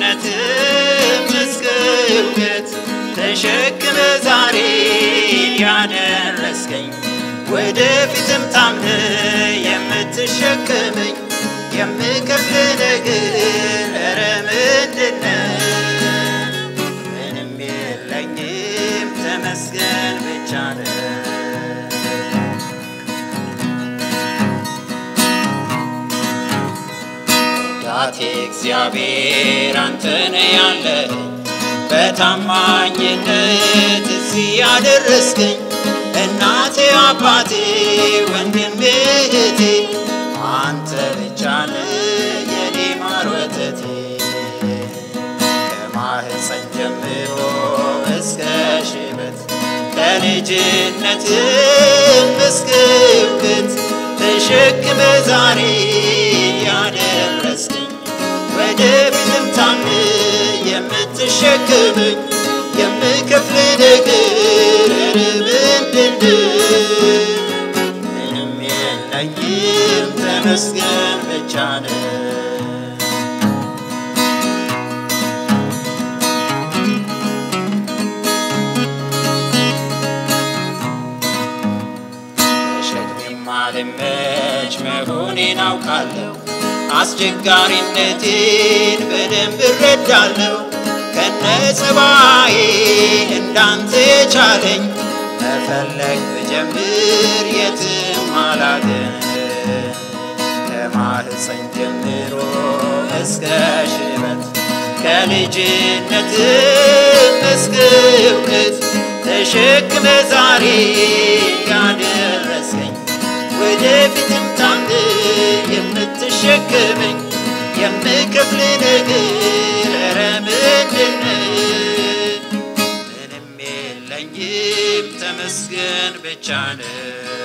ከልጅነትም እስከ እውቀት ተሸክመ ዛሬን ያደረስከኝ ወደፊትም ታምነ የምትሸከመኝ የምከፍል ነገር ኧረ ምንድነው? ምንም የለኝም ተመስገን ብቻ ነው። ዳቴ እግዚአብሔር አንተነ ያለ በታማኝነት እዚህ ያደረስከኝ እናቴ አባቴ ወንድሜ እህቴ አንተ ብቻ ነህ የኔ ማር ወተቴ ከማህፀን ጀምሮ እስከ ሽበት ከልጅነትም እስከ እውቀት ተሸክመ ዛሬ ያደረስከኝ ወደፊትም ታምነ የምትሸክመኝ የምከፍል ነገር ኧረ ምንድነው? ምንም የለኝም ተመስገን ብቻ ነው። ለሸክሜም አልመች መሆኔን አውቃለሁ። አስቸጋሪነቴን በደንብ እረዳለሁ። ከነ ጸባዬ እንዳንተ የቻለኝ መፈለግ ብጀምር የትም አላገኝ ከማህፀን ጀምሮ እስከ ሽበት ከልጅነትም እስከ እውቀት ተሸክመ ዛሬ ያደረስከኝ ወደፊትም ታምነ የምትሸከመኝ የምከፍል ነገር ኧረ ምንድነው? ምንም የለኝም ተመስገን ብቻ ነው።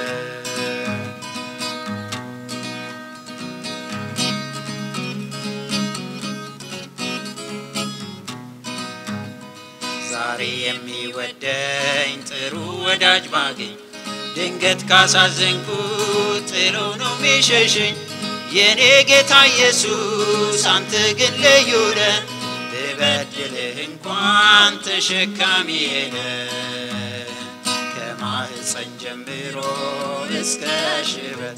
ዛሬ የሚወደኝ ጥሩ ወዳጅ ባገኝ ድንገት ካሳዘንኩት ጥሎ ነው ሚሸሸኝ። የኔ ጌታ ኢየሱስ አንተ ግን ልዩ ነህ፣ ብበድልህ እንኳን ተሸካሚዬ ነህ። ከማህፀን ጀምሮ እስከ ሽበት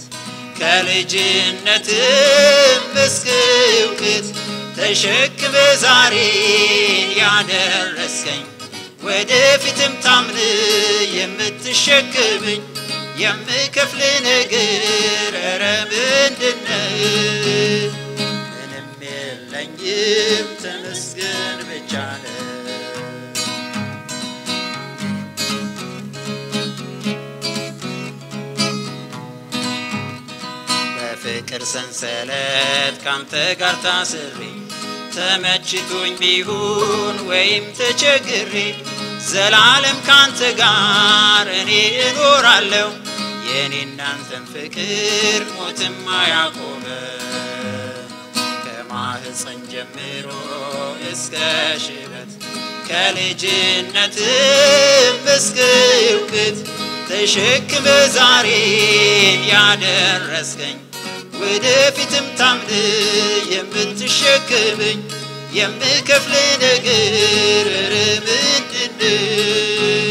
ከልጅነትም እስከ እውቀት ተሸክመ ዛሬን ያደረስከኝ ወደፊትም ታምን የምትሸክመኝ የምከፍል ነገር ኧረ ምንድነው? ምንም የለኝም ተመስገን ብቻ ነው። በፍቅር ሰንሰለት ካንተ ጋር ታስሬ ተመችቶኝ ቢሆን ወይም ተቸግሬ ዘላለም ካንተ ጋር እኔ እኖራለሁ። የኔ እናንተን ፍቅር ሞትም አያቆመ ከማህፀን ጀምሮ እስከ ሽበት ከልጅነትም እስከ እውቀት ተሸክመ ዛሬን ያደረስከኝ ወደፊትም ታምን የምትሸክመኝ የምከፍል ነገር ኧረ ምንድነው?